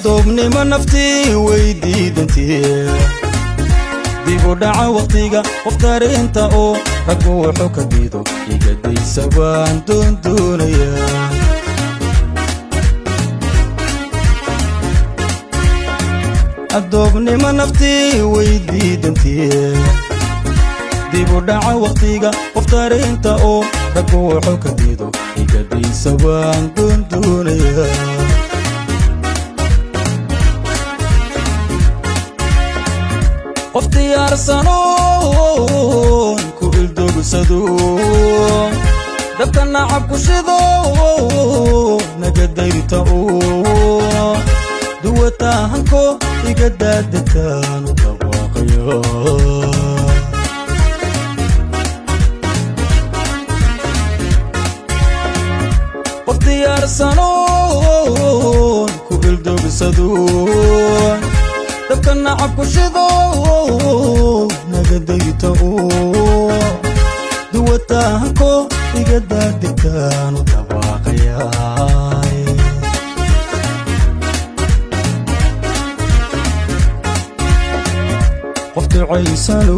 addoobnimo naftii way diidantii dib u dhaca wakhtiga qof dareenta oo raggu wuxuu ka diido igadaysa waan doondoonayaa addoobnimo naftii way diidantii dib u dhaca wakhtiga qof dareenta oo raggu wuxuu ka diido igadaysa waan doondoonayaa qof diyaarsanoon ku ildogsado dabka nacab ku shido naga dayrta oo duwataahanko iga daadataanu dhawaaqayo qof diyaarsanoon ku ildogsado dabka nacab ku shido naga dayta oo duwataahanko iga daadegtaanu dhawaaqayaay qof ducaysanu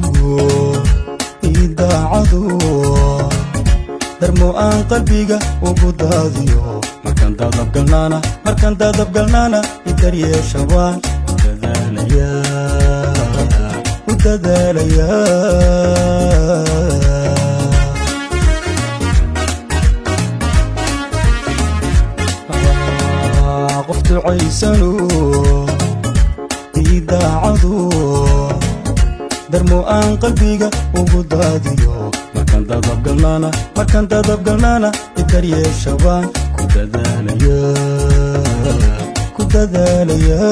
ii daacadu darmo aan qalbiga ugu daadiyo markaan daadabgalnaana markaan daadabgalnaana idaryeeshabaan u dadaalayaa qof ducaysanu ii daacadu darmo aan qalbiga ugu daadiyo markaan dadabgalnaana markaan dadabgalnaana idaryeeshabaan ku dadaalaya ku dadaalaya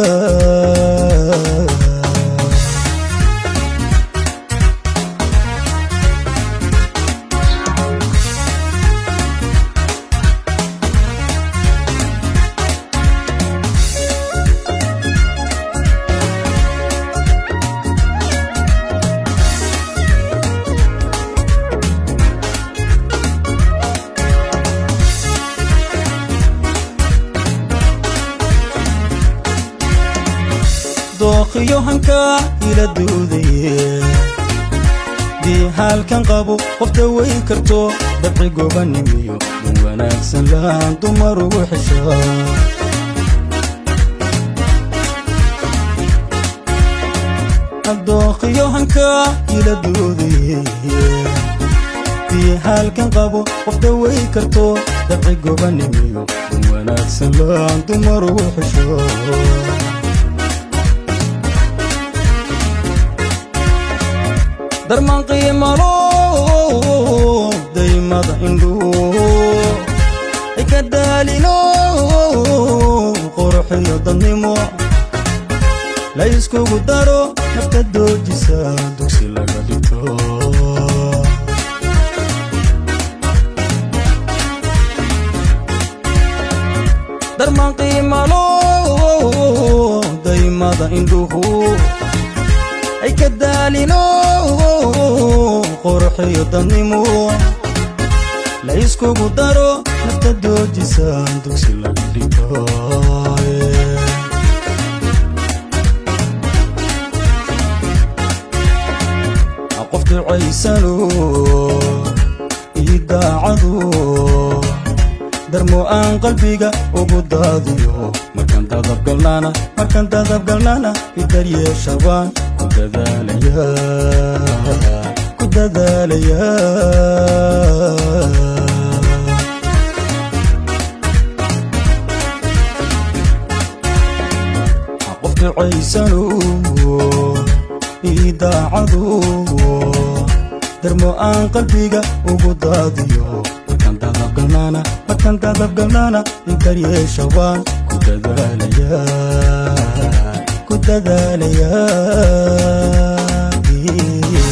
dookhiyo hankaa ila duudaye dii haalkan qabo qofta way karto dabci gobanimiyo dun wanaagsan laan dumar ugu xeshaa dookhiyo hankaa ila duudaye dii haalkan qabo qofta way karto dabci gobanimiyo dun wanaagsan laan dumar ugu xeshaa darmaan qiimalo daymada indhuu ay ka daalino qorxiyo dadnimo la iskugu daro nafta doojisa dugsi laga dhigto darmaan qiimalo daymada indhuhu ay ka daalino qorxiyo dadnimo la iskugu daro nafta doojisaan dugsi laga dhigto qof ducaysano ii daacadu darmo aan qalbiga ugu daadiyo markaan dadabgalnaana markaan dadabgalnaana idaryeeshabaan ku dadaalaya ku dadaalaya qof ducaysano ii daacadu darmo aan qalbiga ugu daadiyo markaan dadabgalnaana markaan dadabgalnaana idaryeeshabaan ku dadaalaya ku dadaalaya